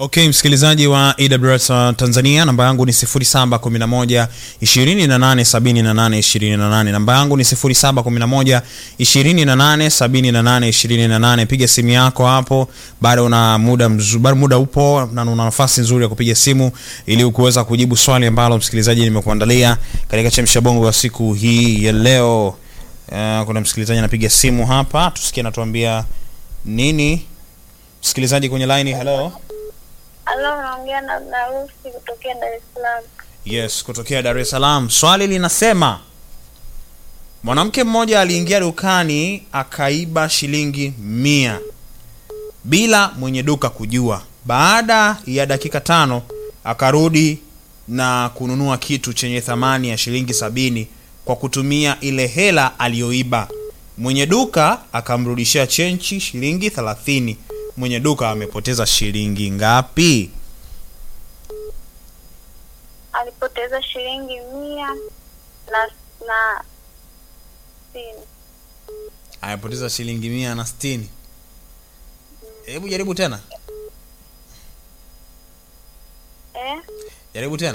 okay msikilizaji wa AWS tanzania namba yangu ni 711 287828 namba yangu ni 711 287828 piga simu yako hapo bado una muda mzu, bado muda upo na una nafasi nzuri ya kupiga simu ili kuweza kujibu swali ambalo msikilizaji nimekuandalia katika chemsha bongo wa siku hii ya leo uh, kuna msikilizaji anapiga simu hapa tusikie anatuambia nini msikilizaji kwenye line hello Halo, naongea na Narusi kutokea Dar es Salaam. yes kutokea dar es salaam swali linasema mwanamke mmoja aliingia dukani akaiba shilingi mia bila mwenye duka kujua baada ya dakika tano akarudi na kununua kitu chenye thamani ya shilingi sabini kwa kutumia ile hela aliyoiba mwenye duka akamrudishia chenchi shilingi thelathini mwenye duka amepoteza shilingi ngapi Alipoteza shilingi mia na na sitini. amepoteza shilingi mia na sitini hebu jaribu tena Eh? jaribu tena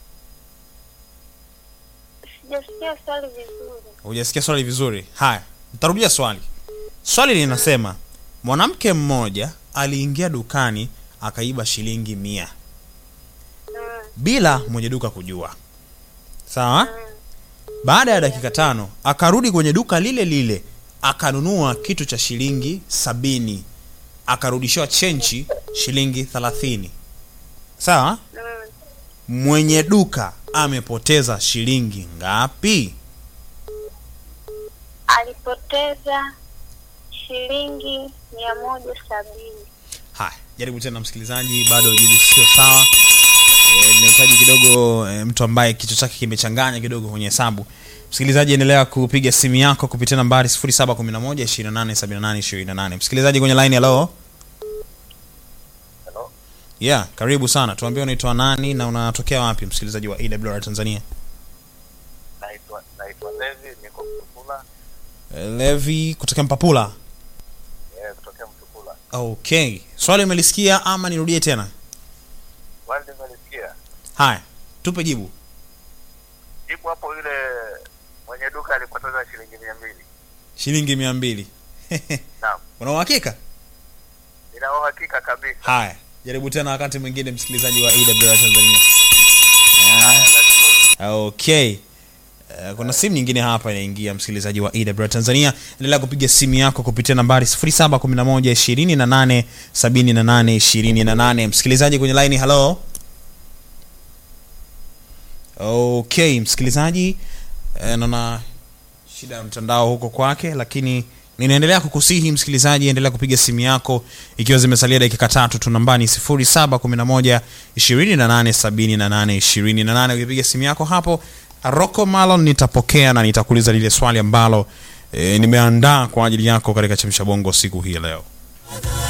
Sijasikia swali vizuri. hujasikia swali vizuri haya ntarudia swali swali linasema mwanamke mmoja aliingia dukani akaiba shilingi mia Mm. bila mwenye duka kujua sawa baada ya dakika tano akarudi kwenye duka lile lile akanunua kitu cha shilingi sabini akarudishiwa chenchi shilingi thelathini sawa Mm. mwenye duka amepoteza shilingi ngapi Alipoteza shilingi mia moja sabini. haya jaribu tena msikilizaji bado jibu sio sawa e, linahitaji kidogo e, mtu ambaye kichwa chake kimechanganya kidogo kwenye hesabu msikilizaji endelea kupiga simu yako kupitia nambari 711 msikilizaji kwenye line hello Hello. yeah karibu sana tuambie unaitwa nani na unatokea wapi msikilizaji wa awr tanzania Naitwa naitwa Levi, niko Mtukula, e, levi kutokea mpapula eh, kutokea Mtukula. okay swali umelisikia ama nirudie tena Wali nimelisikia. haya tupe jibu Jibu hapo yule mwenye duka alipoteza shilingi mia mbili. shilingi mia mbili Naam. una uhakika Nina uhakika kabisa. haya jaribu tena wakati mwingine msikilizaji wa awr tanzania Haya, nashukuru. okay Uh, kuna simu nyingine hapa inaingia msikilizaji wa awr tanzania endelea kupiga simu yako kupitia nambari 711 28 msikilizaji kwenye line hello okay msikilizaji uh, naona shida ya mtandao huko kwake lakini ninaendelea kukusihi msikilizaji endelea kupiga simu yako ikiwa zimesalia dakika tatu tu nambani 711 28 ukipiga simu yako hapo rocco malon nitapokea na nitakuuliza lile swali ambalo e, nimeandaa kwa ajili yako katika chemsha bongo siku hii ya leo